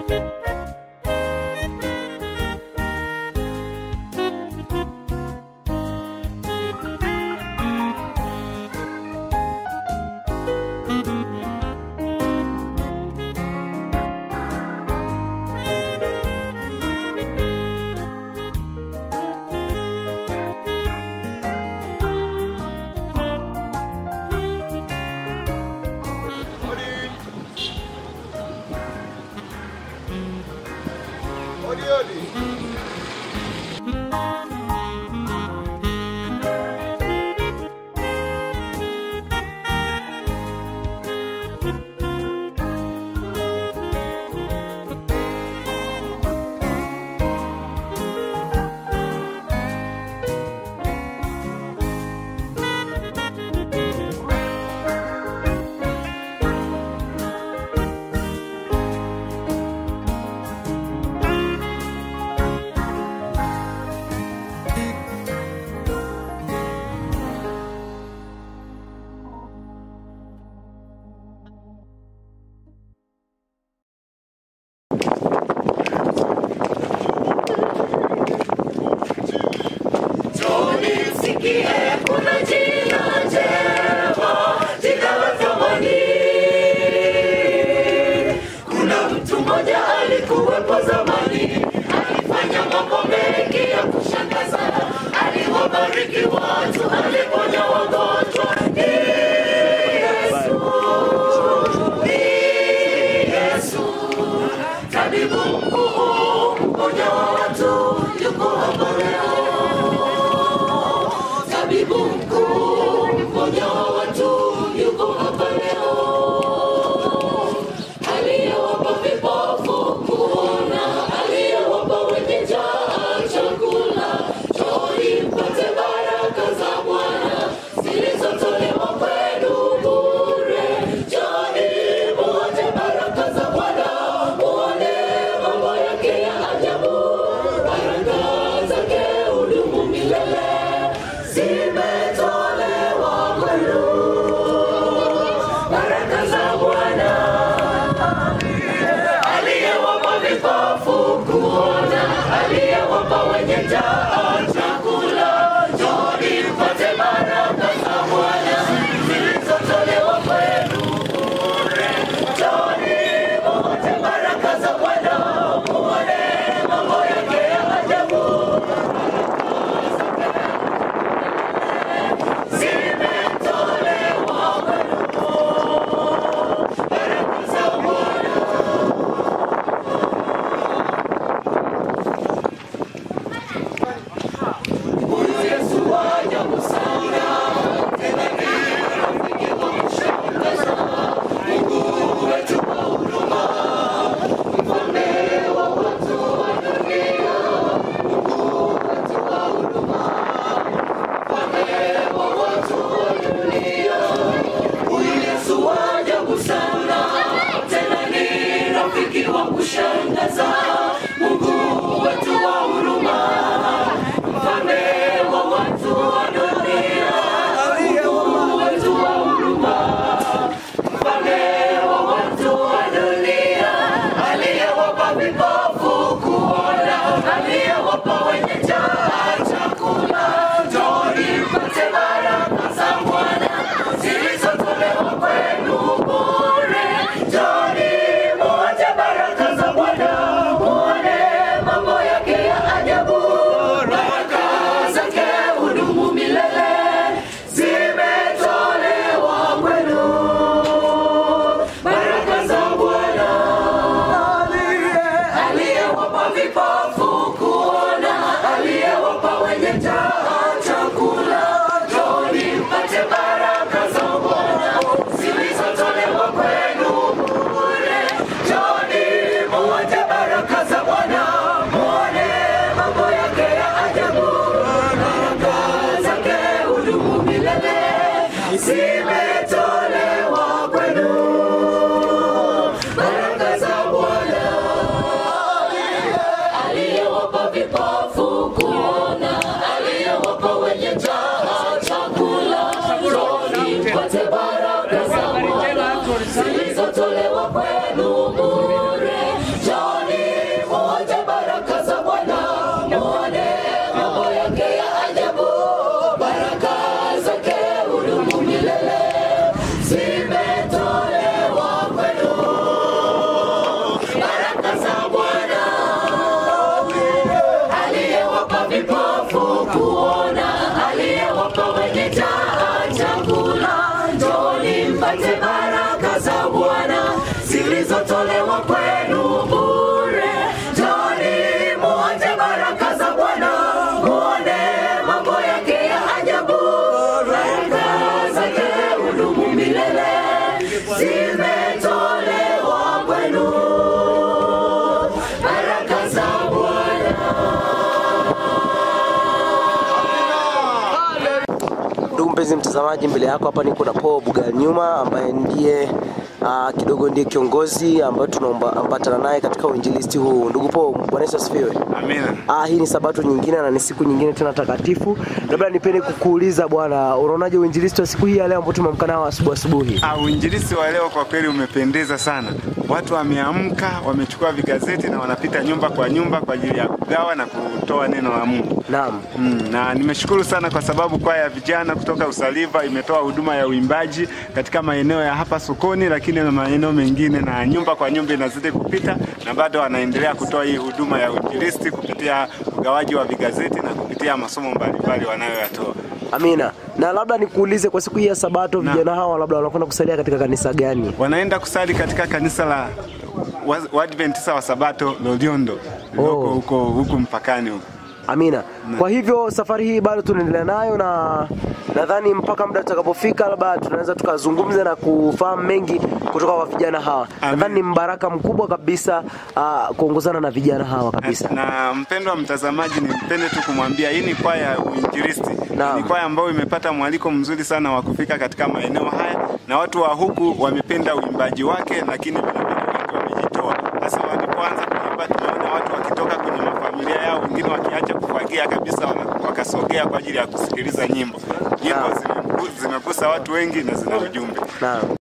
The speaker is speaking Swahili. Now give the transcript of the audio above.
Odi, odi. Tunisikie, kuna jina jema, jina la thamani. Kuna mtu mmoja alikuwepo zamani, alifanya mambo mengi ya kushangaza, aliwabariki watu, aliponya wagonjwa. Ni Yesu, ni Yesu, tabibu mkuu, mponya wa watu, yuko hapa leo tabibu mkuu, mponya wa watu, yuko hapa leo. Aliyewapa vipofu kuona, aliyewapa wenye njaa chakula, njooni mpate baraka za Bwana zilizotolewa kwenu bure. Njooni muonje baraka za Bwana, muone mambo yake ya ajabu, baraka zake hudumu milele zimetolewa kwenu. Baraka za Bwana aliyewapa vipofu kuona, aliyewapa wenye njaa chakula. Njooni mpate baraka za Bwana zilizotolewa kwenu bure. Njooni muonje baraka za Bwana, muone mambo yake ya ajabu. Zimetolewa kwenu baraka za Bwana. Huyu Yesu wa ajabu sana, tena ni rafiki wa kushangaza. Mungu wetu wa huruma, mfalme wa watu wa dunia. Mungu wetu wa huruma, mfalme wa watu wa dunia. Huyu Yesu wa ajabu sana, tena ni rafiki wa kushangaza. Mungu wetu wa huruma, mfalme wa watu wa dunia. Mungu wetu wa huruma, mfalme wa watu wa dunia. Aliyewapa vipofu kuona, aliyewapa wenye njaa chakula. Njooni mpate baraka za Bwana zilizotolewa kwenu bure. Njooni muonje baraka za Bwana, muone wa kwenu bure. Njoni muonje baraka za Bwana, muone mambo yake ya ajabu. Baraka zake hudumu milele, zimetolewa kwenu. Baraka za Bwana. Ndugu mpenzi mtazamaji, mbele yako hapa niko na Paul Buganyuma ambaye ndiye uh, kidogo ndiye kiongozi ambaye tunaambatana naye katika uinjilisti huu. Ndugu Paul, Bwana Yesu asifiwe. Amina. Ah, hii ni sabato nyingine na ni siku nyingine tena takatifu. Labda nipende kukuuliza bwana, unaonaje uinjilisti wa siku hii ya leo ambao tumeamka nao asubuhi asubuhi? Ah, uinjilisti wa leo kwa kweli umependeza sana. Watu wameamka, wamechukua vigazeti na wanapita nyumba kwa nyumba kwa ajili ya kugawa na kutoa neno la Mungu. Naam. Mm, na nimeshukuru sana kwa sababu kwaya ya vijana kutoka Usaliva imetoa huduma ya uimbaji katika maeneo ya hapa sokoni, lakini na maeneo mengine, na nyumba kwa nyumba inazidi kupita, na bado wanaendelea kutoa hii huduma ya uinjilisti kupitia ugawaji wa vigazeti na kupitia masomo mbalimbali wanayoyatoa. Amina. Na labda nikuulize kwa siku hii ya sabato Naam. vijana hawa labda wanakwenda kusalia katika kanisa gani? wanaenda kusali katika kanisa la wa- Waadventista wa Sabato Loliondo lililoko Oh. huko huku mpakani huko. Amina. Kwa hivyo safari hii bado tunaendelea nayo na nadhani mpaka muda utakapofika labda tunaweza tukazungumza na kufahamu mengi kutoka kwa vijana hawa. Amen. Nadhani ni mbaraka mkubwa kabisa uh, kuongozana na vijana hawa kabisa. Na mpendwa mtazamaji, nimpende tu kumwambia hii ni kwaya ya uinjilisti. Naam. Ni kwaya ambayo imepata mwaliko mzuri sana wa kufika katika maeneo haya, na watu wa huku wamependa uimbaji wake, lakini vilevile wengi wamejitoa. Sasa walipoanza kuimba, tumeona watu wakitoka kwenye mafamilia yao, wengine wakiacha kufagia kabisa, wana- wakasogea kwa ajili ya kusikiliza nyimbo. Nyimbo Naam. zimegu- zimegusa watu wengi na zina ujumbe. Naam.